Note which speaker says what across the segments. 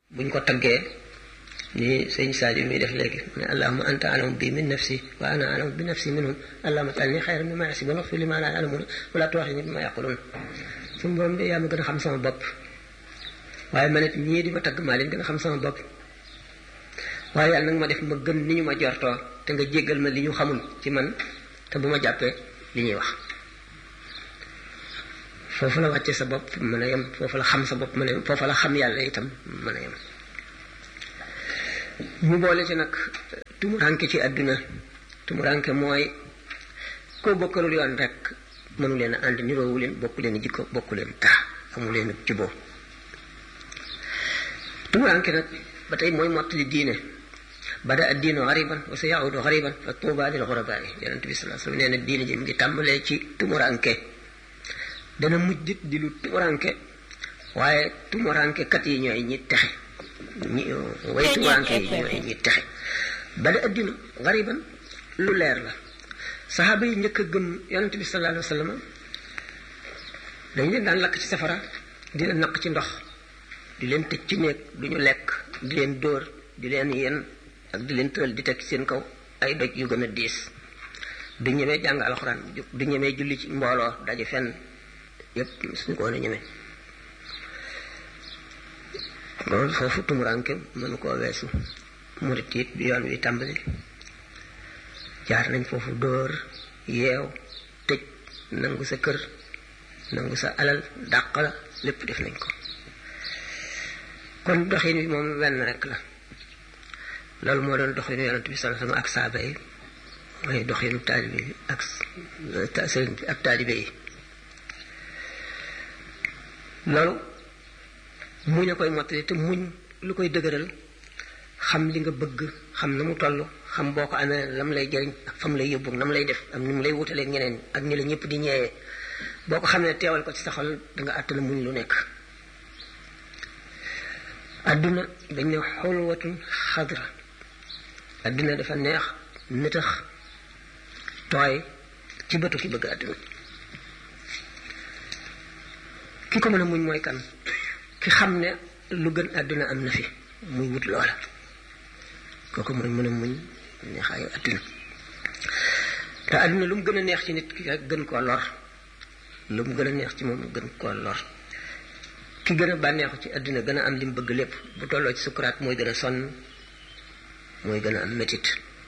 Speaker 1: buñ ko taggee ni sëñ Sadio mi def léegi ne allahuma anta alamu bi min nafsi wa ana alamu bi nafsi minhum allahuma jalni xayran mimma yasibun waxfir li ma la yalamun wala tuwaxini bima yaqulun suñu borom de yaa ma gën a xam sama bopp waaye man it ñii di ma tagg maa leen gën a xam sama bopp waaye yàlla nag ma def ma gën ni ñu ma jortoo te nga jéggal ma li ñu xamul ci man te bu ma jàppee li ñuy wax foofu la wàcce sa bopp mën a yem foofu la xam sa bopp mën a yem foofu la xam yàlla itam mën a yem mu boole ci nag tumuranke ci àdduna tumuranke mooy koo bokkalul yoon rek mënu leen a ànd niroowu leen bokku leen jikko bokku leen taa amu leen juboo tumuranke nag ba tey mooy mottali diine bada ad diinu xariban wa sa yaudu xariban fa tuuba lil xurabaa yi yonent bi salaa sallam nee na diine ji mu ngi tàmbalee ci tumuranke dana mujj dit di lu tumuranke waaye tumuranke kat yi ñooy ñi texe ñi way tumuranke yi ñooy ñi texe bada ad diinu xariban lu leer la saxaaba yi njëkk a gëm yonent bi salaa alayhi wa sallam dañ leen daan lakk ci safara di leen naq ci ndox di leen tëj ci néeg du ñu lekk di leen dóor di leen yen ak di leen tëral di teg ci seen kaw ay doj yu gën a diis du ñemee jàng alxuraan du ñemee julli ci mbooloo daje fenn yépp suñu ko woon a ñemee loolu foofu tumuranke mënu koo weesu murit it bi yoon wi tàmbali jaar nañ foofu dóor yeew tëj nangu sa kër nangu sa alal dàq la lépp def nañ ko kon doxin bi moom wenn rek la loolu moo doon doxinu yonent bi sallallahu alayhi wasallam ak saaba yi mooy doxinu taalibe yi ak sëriñ bi ak taalibe yi loolu muñ a koy mottali te muñ lu koy dëgëral xam li nga bëgg xam na mu toll xam boo ko amee lam lay jëriñ ak fam lay yóbbu nam lay def am ni mu lay wutalee ñeneen ak ni la ñëpp di ñeewee boo ko xamee teewal ko ci sa xol da nga àttana muñ lu nekk adduna dañ ne xulwatun xadra adduna dafa neex nitax tooy ci bëtu ki bëgg adduna ki ko mën a muñ mooy kan ki xam ne lu gën adduna am na fi muy wut loola kooku mooy mën a muñ neexaayu adduna te adduna lu mu gën a neex ci nit ki gën koo lor lu mu gën a neex ci moom gën koo lor ki gën a bànneexu ci àddina gën a am li mu bëgg lépp bu tolloo ci sukuraat mooy gën a sonn mooy gën a am métit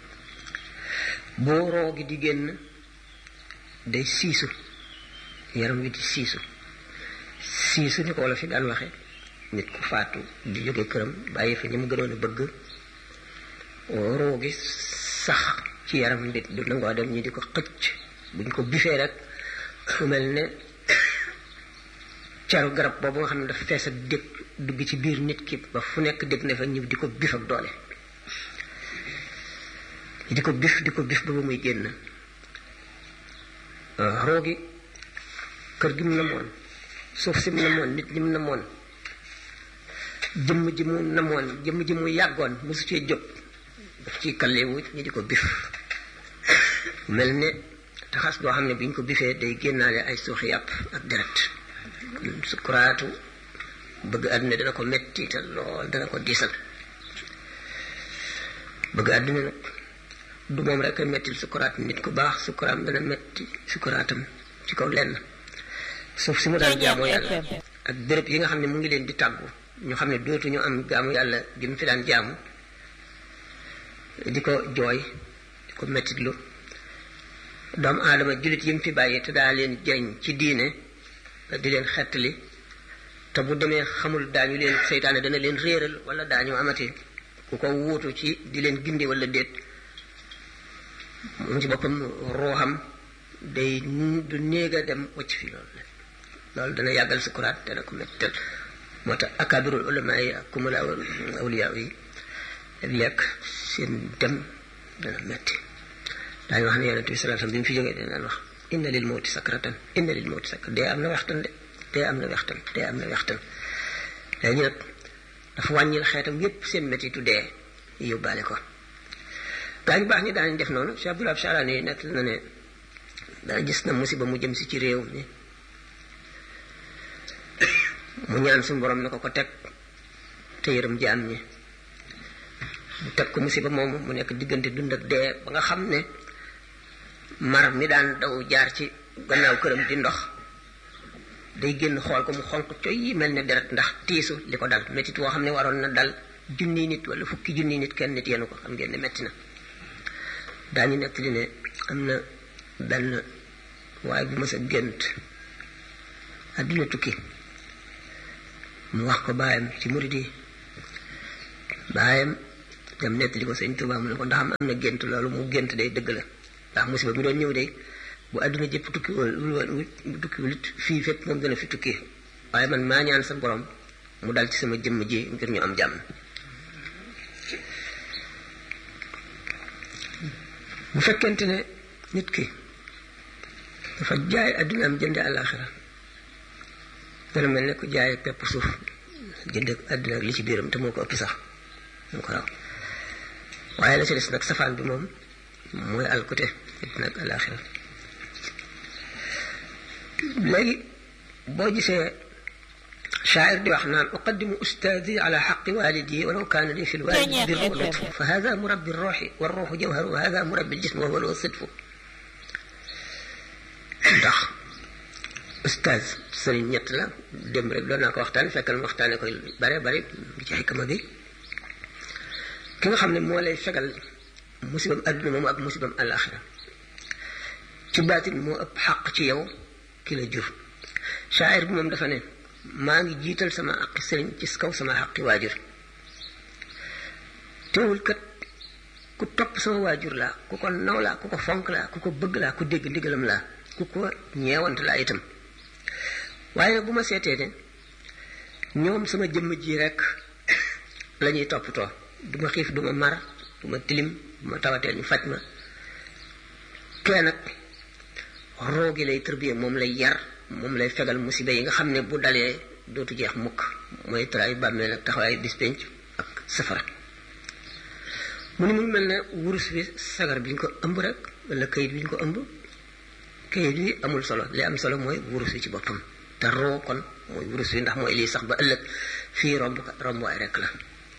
Speaker 1: boo roo gi di génn day siisu yaram wi di siisu siisu ni ko wala fi daan waxe nit ku faatu di jóge këram bàyyi fi ñi mu gënoon a bëgg roo gi sax ci yaram nit du nangoo dem ñi di ko xëcc buñ ko bifee rek fu mel ne caru garab boobu nga xam ne dafa fees ak dégg dugg ci biir nit ki ba fu nekk dégg na fa ñëw di ko bif ak doole di ko bif di ko bif ba ba muy génn roogi kër gi mu namoon suuf si mu namoon nit ñi mu namoon jëmm ji mu namoon jëmm ji mu yàggoon mosu cee jóg daf ciy kallewu ñi di ko bif mel ne taxas boo xam ne bi ñu ko bifee day génnaale ay suuxi yàpp ak deret sukuraatu bëgg àdduna dana ko metti te lool dana ko diisal bëgg àdduna nag du moom rek a mettil sukuraat nit ku baax sukuraam dana metti sukuraatam ci kaw lenn suuf si mu daan jaamu yàlla ak béréb yi nga xam ne mu ngi leen di tàggu ñu xam ne dootuñu am jaamu yàlla gi mu fi daan jaamu di ko jooy di ko mettitlu doomu aadama jullit yi mu fi bàyyi te daa leen jëriñ ci diine di leen xettali te bu demee xamul daañu leen seytaane dana leen réeral wala daañu amati ku ko wuutu ci di leen gindi wala déet moom ci boppam ruuxam day du néeg a dem wacc fi loolu loolu dana yàggal sukuraat dana ko mettal moo tax akabirul ulama yi ak kumala awliya yi lekk seen dem dana metti daañu wax ne yonent bi sallallahu alayhi wasallam bi mu fi jógee dana wax inna lil mawti sakratan inna lil mawti sakrat dee am na waxtan de dee am na waxtan dee am na waxtan léegi nag dafa wàññil xeetam yépp seen métitu dee yóbbaale ko gaa ñu baax ñi daañu def noonu Cheikh Abdoulaye Charani nekk na ne daa gis na musiba mu jëm si ci réew mi mu ñaan suñu borom na ko ko teg te yërëm jaam ñi mu teg ko musiba moomu mu nekk diggante dund ak dee ba nga xam ne mar mi daan daw jaar ci gannaaw këram di ndox day génn xool ko mu xonq coy yi mel ne deret ndax tiisu li ko dal métit woo xam ne waroon na dal junni nit wala fukki junni nit kenn nit yenu ko xam ngeen ne metti na daañu nekk li ne am na benn waaye bu mas a gént àdduna tukki mu wax ko baayam ci murid yi baayam dem nettali ko sëñ Tuubaa mu ne ko ndax am na gént loolu mu gént day dëgg la ndax musiba bi doon ñëw day bu àdduna jëpp tukki wala tukki wulit fii fépp moom dana fi tukki waaye man maa ñaan sa borom mu dal ci sama jëmm ji ngir ñu am jàmm bu fekkente ne nit ki dafa jaay àdduna am jënde àllaaxira dana mel ne ku jaay pepp suuf jënde àdduna ak li ci biiram te moo ko ëpp sax moo ko raw waaye la ci des nag safaan bi moom mooy alkute àdduna ak àllaaxira léegi boo gisee شاعر دي وحنا أقدم أستاذي على حق والدي ولو كان لي في الوالد بر ولطف فهذا مربي الروح والروح جوهر وهذا مربي الجسم وهو الصدف ndax ustaaz sëriñ ñett la dem rek doon naa ko waxtaane fekkal ma waxtaane koy bare bare ngi ci xikma bi ki nga xam ne moo lay fegal musibam adduna moomu ak musibam àllaaxira ci baatin moo ëpp xaq ci yow ki la jur shaayir bi moom dafa ne maa ngi jiital sama aqi sëriñ ci kaw sama aqi waajur teewul kat ku topp sama waajur laa ku ko naw laa ku ko fonk laa ku ko bëgg laa ku dégg ndigalam laa ku ko ñeewant laa itam waaye nag bu ma seetee ne ñoom sama jëmm ji rek la ñuy toppatoo du ma xiif du ma mar du ma tilim du ma tawatee ñu faj ma kee nag roogi lay tërbiye moom lay yar moom lay fegal musiba yi nga xam ne bu dalee dootu jeex mukk mooy tray bàmmeel ak taxawaay bis penc ak safara mu ni mu mel ne wurus bi sagar bi ñu ko ëmb rek wala kayit bi ñu ko ëmb kayit bi amul solo li am solo mooy wurus wi ci boppam te roo kon mooy wurus wi ndax mooy lii sax ba ëllëg fii romb rombuwaay rek la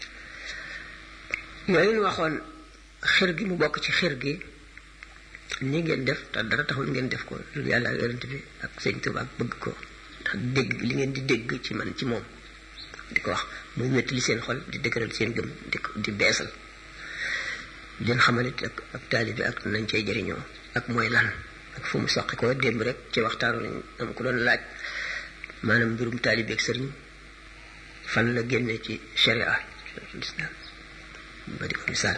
Speaker 1: yooyu ñu waxoon xir gi mu bokk ci xir gi ni ngeen def te dara taxul ngeen def ko lu yàlla ak yonent bi ak sëñ Tuba ak bëgg ko ndax dégg li ngeen di dégg ci man ci moom di ko wax muy métti li seen xol di dëgëral seen gëm di di beesal leen xamalit ak ak taalibi ak nañ cay jëriñoo ak mooy lan ak fu mu soqi ko démb rek ci waxtaanu nañ am ku doon laaj maanaam mbirum taalibi ak sëriñ fan la génne ci sharia islam ba di ko misaal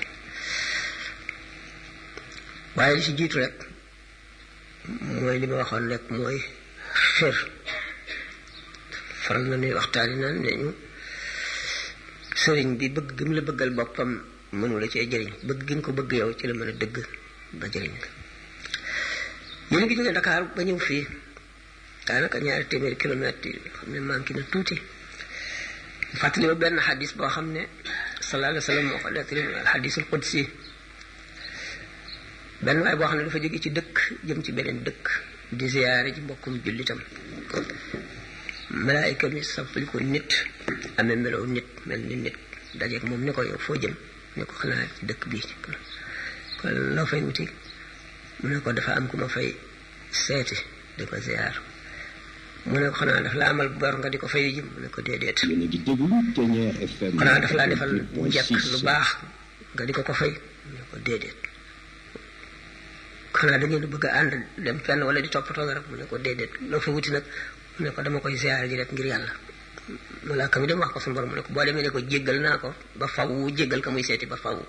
Speaker 1: waaye li ci jiitu rek mooy li ma waxoon rek mooy xër faral na nuy waxtaani naan ne ñu sëriñ bi bëgg gi mu la bëggal boppam mënu la cee jëriñ bëgg gi nga ko bëgg yow ci la mën a dëgg ba jëriñ la yéen a ngi jógee Dakar ba ñëw fii daanaka ñaari téeméeri kilomètres yi xam ne manqué na tuuti fàttali ma benn xadis boo xam ne sallallahu alayhi wa sallam moo ko nettali al xadisul qudsi benn waay boo xam ne dafa jóge ci dëkk jëm ci beneen dëkk di ziyaare ci mbokkum jullitam malaayika mi sampali ko nit amee melow nit mel ni nit dajeeg moom ne ko yow foo jëm ne ko xanaa ci dëkk bii kon loo fay wuti mu ne ko dafa am ku ma fay seeti di ko ziyaar mu ne ko xanaa daf la amal bor nga di ko fay ji mu ne ko déedéet xanaa daf laa defal njëkk lu baax nga di ko ko fay mu ne ko déedéet xanaa da ngeen bëgg a ànd dem fenn wala di toppatoo rek mu ne ko déedéet loo fa wuti nag mu ne ko dama koy ziyaare ji rek ngir yàlla malaaka mi dem wax ko suñu borom mu ne ko boo demee ne ko jéggal naa ko ba faw jéggal ka muy seeti ba faw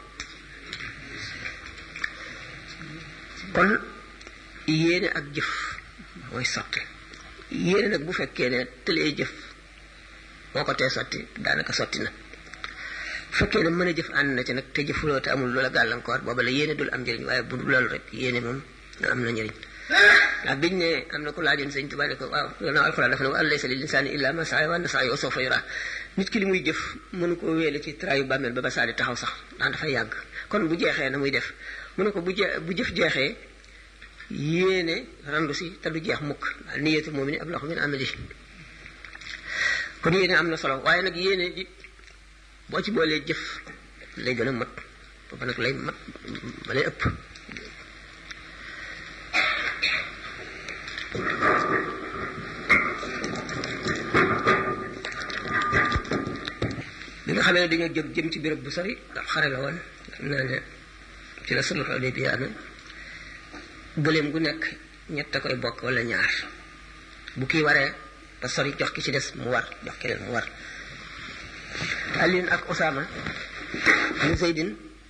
Speaker 1: kon yéene ak jëf mooy sotti yéene nag bu fekkee ne tëlee jëf moo ko tee sotti daanaka sotti na bu fekkee ne mën a jëf ànd na ci nag te jëfuloo te amul loola gàllankoor booba la yéene dul am njëriñ waaye bu dul loolu rek yéene moom am na njëriñ ndax biñ ne am na ku laajoon sëñ Tuubaa ne ko waaw gannaaw alxuraan dafa ne wa an laysa lil insaani illa ma saa wa anna sa'yahu sawfa yuraa nit ki li muy jëf mënu ko wéele ci traayu bàmmeel ba ba saa di taxaw sax ndax dafay yàgg kon bu jeexee na muy def mu ne ko bu je bu jëf jeexee yéene randu si te du jeex mukk niyatul mu'mini ablahu min amali kon yéene am na solo waaye nag yéene di boo ci boolee jëf lay gën a mat ba nag lay mat ba lay ëpp bi nga xamee ne dañoo jóg jëm ci béréb bu sori ndax xare la woon xam naa ne ci la sulh Hudaybiya amee gëléem gu nekk ñett a koy bokk wala ñaar bu kii waree ba sori jox ki ci des mu war jox keneen mu war Alioune ak Osama ñu Zeydin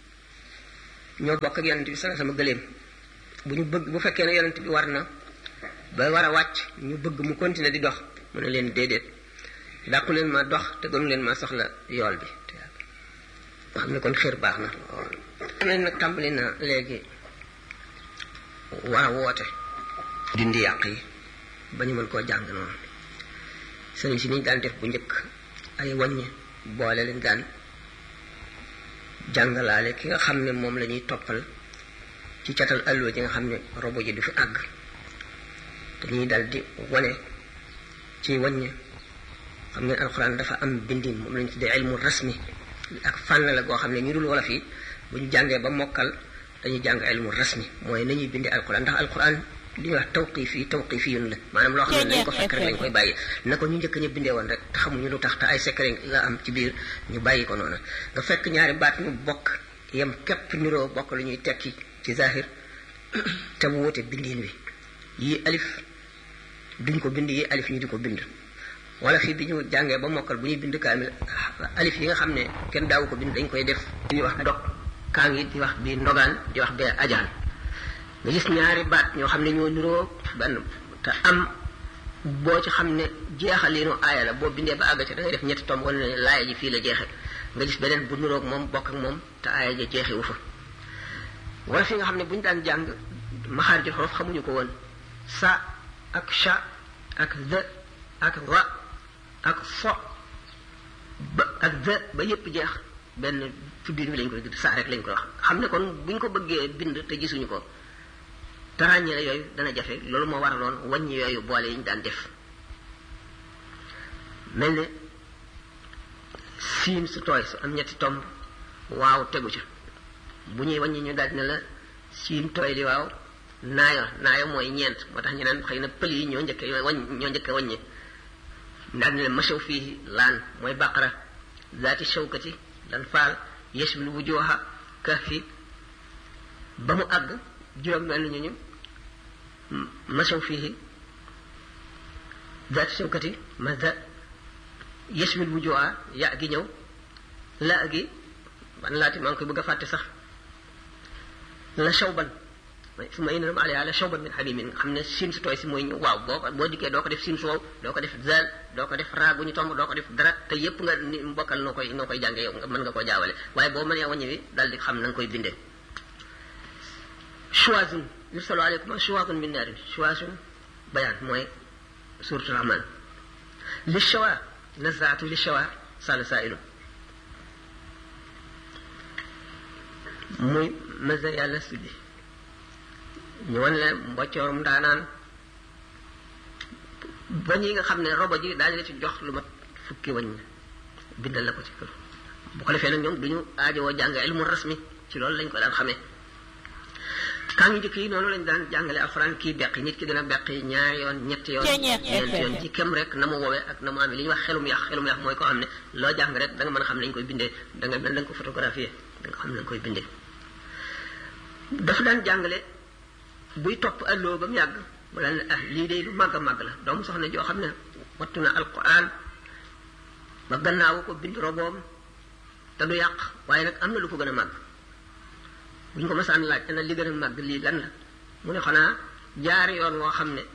Speaker 1: ñoo bokk ak yonent bi sama sama gëléem bu ñu bëgg bu fekkee ne yonent bi war na ba war a wàcc ñu bëgg mu continuer di dox mu ne leen déedéet dàqu leen ma dox te gënu leen ma soxla yool bi nga xam ne kon xër baax na am nañ nag tàmbali na léegi war a woote dindi yàq yi ba ñu mën koo jàng noonu sëriñ si niñ daan def bu njëkk ay wàññi boole leen daan jàngalaale ki nga xam ne moom la ñuy toppal ci catal alluwa ji nga xam ne robo ji du fi àgg dañuy dal di wane ci wàññi xam ngeen alxuraan dafa am bindin moom lañu tuddee ilmu rasmi ak fànn la goo xam ne ñu dul wolof yi bu ñu jàngee ba mokkal dañuy jàng ilmu rasmi mooy nañuy bindee alxuraan ndax alxuraan li ñuy wax tawqif yi tawqif yun la maanaam loo xam ne lañ ko fekk rek lañ koy bàyyi na ko ñu njëkk ñu bindee woon rek te xamuñu lu tax te ay secret nga am ci biir ñu bàyyi ko noonu nga fekk ñaari baat ñu bokk yem képp niroo bokk lu ñuy tekki ci zahir te mu wute bindiin wi yii alif duñ ko bind yii alif ñu di ko bind wala fii bi ñu jàngee ba mokkal bu ñuy bind kaamil alif yi nga xam ne kenn daawu ko bind dañ koy def di wax dog kaa ngi di wax bi ndogaan di wax bee ajaan nga gis ñaari baat ñoo xam ne ñoo niroo benn te am boo ci xam ne jeexaliinu aaya la boo bindee ba àgg ci da ngay def ñetti tomb wala ne laaya ji fii la jeexe nga gis beneen bu niroog moom bokk ak moom te aaya ja jeexiwu fa wala fi nga xam ne bu ñu daan jàng maxaarijul xorof xamuñu ko woon sa ak sha ak the ak ra ak fo ba ak the ba yépp jeex benn tuddin wi lañ koy tudd saa rek lañ koy wax xam ne kon buñ ko bëggee bind te gisuñu ko te ràññee yooyu dana jafe loolu moo waraloon wàññi yooyu boole yi ñu daan def mel ne siin su tooy su am ñetti tomb waaw tegu ca bu ñuy wàññi ñu daal ne la siin tooy li waaw naayo naayo mooy ñeent moo tax ñu naan xëy na pël yi ñoo njëkke wañ ñoo njëkke wàññi daal ne la machaw fii laan mooy baqara zaati shawkati lan faal yashmil wujuha kahfi ba mu àgg juróom benn ñu ñu machaw fii zaati shawkati maza yashmil wujuha ya gi ñëw la gi ban laati maa ngi koy bëgg a fàtte sax la shawban su ma inam alay ala shawban min hamimin nga xam ne siin su tooy si mooy ñëw waaw boo ko boo dikkee doo ko def siin su wow doo ko def zal doo ko def raa gu ñu tomb doo ko def dara te yépp nga ni mbokkal noo koy noo koy jàngee yow mën nga koo jaawale waaye boo mënee wàññi wi dal di xam na nga koy bindee chuwazun yursalu aleykum chuwazun min naarin chuwazun bayaan mooy suratul rahman li shawa nazaatu li shawa sala sailu muy masa yàlla suddi ñu wan la mbocoorum daanaan bañ yi nga xam ne robo ji daañu la ci jox lu mat fukki wañ bindal la ko ci kër bu ko defee nag ñoom duñu aajowoo jàng ilmu rasmi ci loolu lañ ko daan xamee kaa ngi njëkk yi noonu lañ daan jàngale alxuraan kii beqi nit ki dina beqi ñaari yoon ñetti yoon ñeenti yoon ci kem rek na mu woowee ak na mu amee li ñuy wax xelum yax xelum yax mooy ko xam ne loo jàng rek da nga mën a xam ne lañ koy bindee da nga mel da nga ko photographier da nga xam ne lañ koy bindee dafa daan jàngale buy topp alloo ba mu yàgg mu daan ne ah lii de lu màgg a màgg la doomu soxna joo xam ne wattu na alquran ba gannaawu ko bind roboom te du yàq waaye nag am na lu ko gën a màgg bu ñu ko masaan laaj ana li gën a màgg lii lan la mu ne xanaa jaari yoon woo xam ne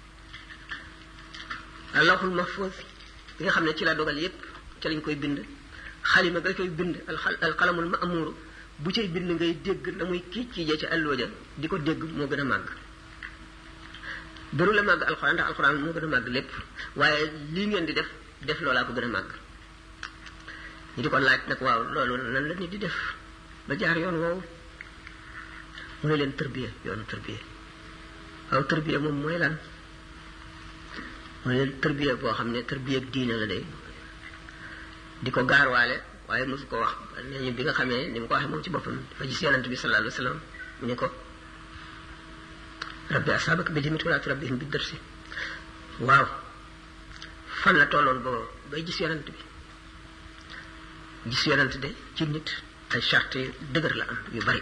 Speaker 1: allahul mahfuz bi nga xam ne ci la dogal yépp ci lañ koy bind xalima nga koy bind alxalamul ma'muru bu cay bind ngay dégg na muy kii ci jee ci àlloo ja di ko dégg moo gën a màgg dëru la màgg alxuraan ndax alxuraan moo gën a màgg lépp waaye lii ngeen di def def loolaa ko gën a màgg ñu di ko laaj nag waaw loolu nan la nit di def ba jaar yoon woowu mu ne leen tërbiya yoonu tërbiya waaw tërbiya moom mooy lan mu ne leen tërbiya boo xam ne tërbiya diine la day di ko gaarwaale waaye mosu ko wax nee ñu bi nga xamee ni mu ko waxee moom ci boppam dafa gis yonent bi sallallahu alayhi wa sallam mu ne ko rabbi asaabaka bi limit wala turabbihim bi dërsi waaw fan la tolloon boobu bay gis yonent bi gis yonent de ci nit ay charte yu dëgër la am yu bari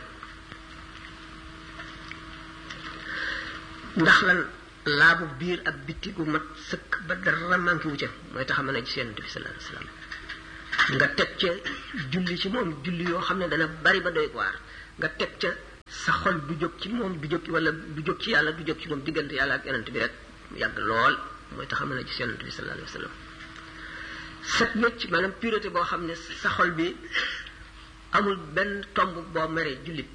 Speaker 1: ndax lan laabu biir ak bitti gu mat sëkk ba dara manqué wu ca mooy tax a mën a gis yonent bi sallallahu alayhi wasallam nga teg ca julli ci moom julli yoo xam ne dana bari ba doy waar nga teg ca sa xol du jóg ci moom du jóg wala du jóg ci yàlla du jóg ci moom diggante yàlla ak yonent bi rek yàgg lool mooy tax a mën a gis yonent bi sallallahu alayhi wasallam set wecc maanaam pureté boo xam ne sa xol bi amul benn tomb boo meree jullit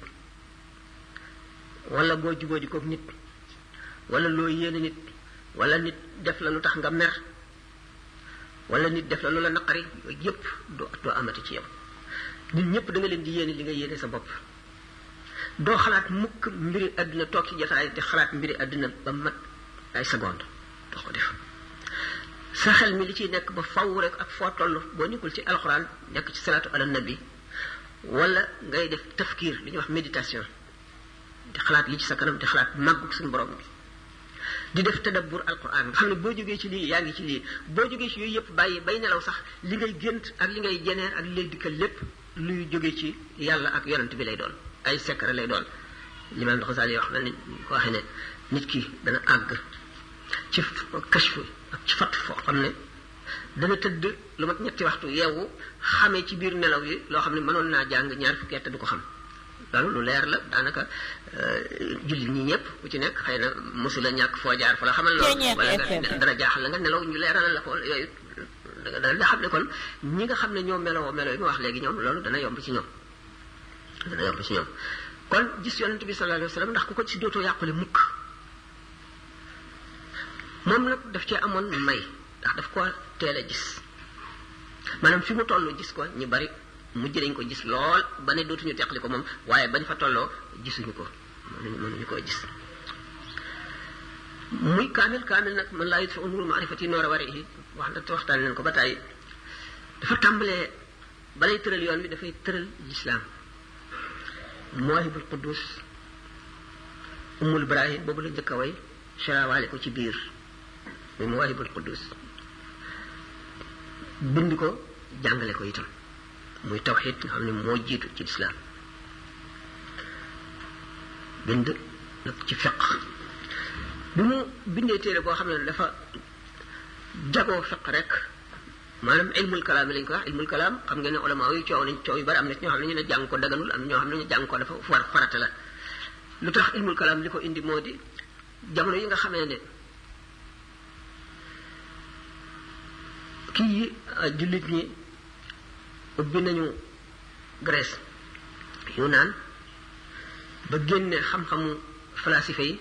Speaker 1: wala boo juboo di ko nit wala loo yéene nit wala nit def la lu tax nga mer wala nit def la lu la naqari yooyu yépp doo doo amati ci yow nit ñëpp da nga leen di yéene li nga yéene sa bopp doo xalaat mukk mbiri àdduna toog ci jotaay di xalaat mbiri àdduna ba mat ay seconde doo ko def sa xel mi li ciy nekk ba faw rek ak foo toll boo nekkul ci alxuraan nekk ci salaatu ala nabi wala ngay def tafkiir li ñuy wax méditation di xalaat li ci sa kanam di xalaat màggug suñu borom bi di def tadabbur alquran nga xam ne boo jógee ci lii yaa ngi ci lii boo jógee ci yooyu yëpp bàyyi bay nelaw sax li ngay gént ak li ngay jeneer ak li lay dikkal lépp luy jógee ci yàlla ak yonent bi lay doon ay secret lay doon limaam Xasaali wax na ni ko waxee ne nit ki dana àgg ci kashfu ak ci fatt foo xam ne dana tëdd lu mat ñetti waxtu yeewu xamee ci biir nelaw yi loo xam ne mënoon naa jàng ñaar fukki at du ko xam loolu lu leer la daanaka jullit ñi ñëpp ku ci nekk xëy na mosula ñàkk foo jaar fa la xamal loolu wala nga dara jaaxal la nga nelaw ñu leeral la ko yooyu da nga xam ne kon ñi nga xam ne ñoo meloo melo yi ma wax léegi ñoom loolu dana yomb ci ñoom dana yomb ci ñoom kon gis yonent bi sallallahu alayhi wa sallam ndax ku ko ci dootoo yàqule mukk moom nag daf cee amoon may ndax daf ko teel a gis maanaam fi mu toll gis ko ñu bari mujj nañ ko gis lool ba ne dootuñu teqali ko moom waaye bañ fa tolloo gisuñu ko mënuñu mënuñu koo gis muy kaamil kaamil nag man laa yut fa umuru maarifati noor a wari yi wax na waxtaan leen ko ba tàyyi dafa tàmbalee balay tëral yoon bi dafay tëral lislaam mawahibul quddus umul ibrahim boobu la njëkk a way sharawaale ko ci biir muy mawahibul quddus bind ko jàngale ko itam muy tawxid nga xam ne moo jiitu ci lislaam bind nag ci fiq bi mu bindee téere boo xam ne dafa jagoo fiq rek maanaam ilmul kalaam yi lañ ko wax ilmul kalaam xam ngeen ne ulama yu coow nañ coow yu bari am na ñoo xam ne ñu ne jàng ko daganul am ñoo xam ne ñu jàng ko dafa war farata la lu tax ilmul kalaam li ko indi moo di jamono yi nga xamee ne kii jullit ñi ubbi nañu Grèce yu naan ba génne xam-xamu falasife yi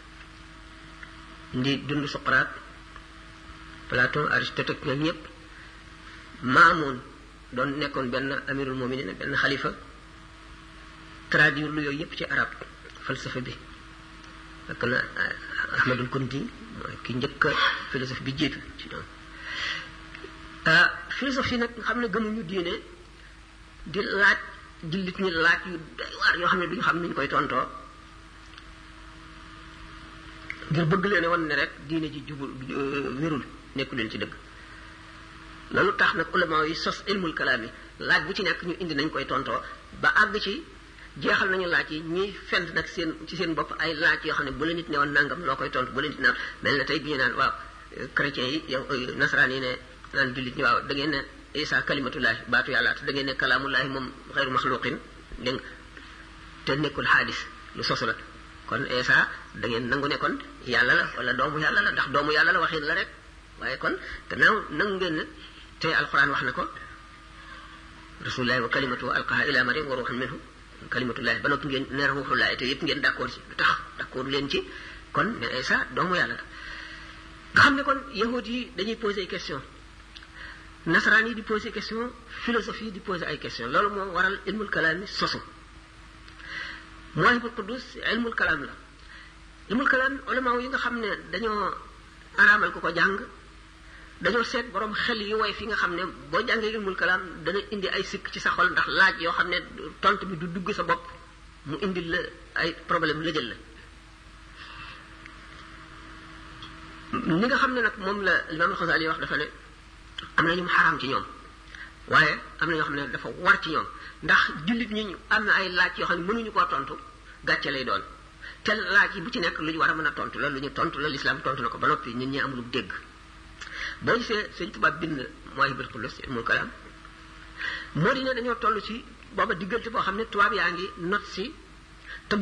Speaker 1: ndi dund Socrate Platon Aristote ak ñoom ñëpp Maamoun doon nekkoon benn amirul muminin benn xalifa traduire lu yooyu yëpp ci arab falsafa bi fekk na Ahmadul Kunti mooy ki njëkk a philosophe bi jiitu ci ñoom philosophie nag nga xam ne gëmuñu diine di laaj jullit ñi laaj yu doy waar yoo xam ne duñu xam ni ñu koy tontoo ngir bëgg leen wan ne rek diine ji jubul wérul nekku leen ci dëgg loolu tax nag ulama yi sos ilmul kalaam yi laaj bu ci nekk ñu indi nañ koy tontoo ba àgg ci jeexal nañu laaj yi ñuy fent nag seen ci seen bopp ay laaj yoo xam ne bu la nit ne woon nangam loo koy tontu bu la nit naan mel na tey bi ñu naan waaw chrétiens yi yow nasaraan yi ne naan jullit ñi waaw da ngeen ne isa kalimatullahi baatu yàlla te da ngeen ne kalaamullahi moom xeyru maxluqin dégg te nekkul xaadis lu sosu la kon isa da ngeen nangu ne kon yàlla la wala doomu yàlla la ndax doomu yàlla la waxin la rek waaye kon gannaaw nangu ngeen ne te alquran wax na ko rasulullahi wa kalimatu alqaha ila maryam wa ruuxun minhu kalimatullahi ba noppi ngeen ne ruuxullahi te yëpp ngeen d'accord ci lu tax d'accord leen ci kon ne isa doomu yàlla la nga xam ne kon yahud yi dañuy poser ay question nasaraan yi di poser question philosophie yi di poser ay question loolu moo waral ilmul kalaam yi sosu mawahibul quddus ilmul kalaam la ilmul kalaam ulama yi nga xam ne dañoo araamal ko ko jàng dañoo seet borom xel yi woy fi nga xam ne boo jàngee ilmul kalaam dana indi ay sikk ci sa xol ndax laaj yoo xam ne tontu bi du dugg sa bopp mu indi la ay problème la jël la ni nga xam ne nag moom la Imaam Xasaali wax dafa ne am na ñu mu xaraam ci ñoom waaye am na ñoo xam ne dafa war ci ñoom ndax jullit ñi am na ay laaj yoo xam ne mënuñu koo tontu gàcce lay doon te laaj yi bu ci nekk lu ñu war a mën a tontu la lu ñu tontu la lislaam tontu na ko ba noppi ñun ñi amul dégg boo gisee sëñ tubaab bind mooy bil xulus ilmul kalaam moo di ne dañoo toll ci booba diggante boo xam ne tubaab yaa ngi not si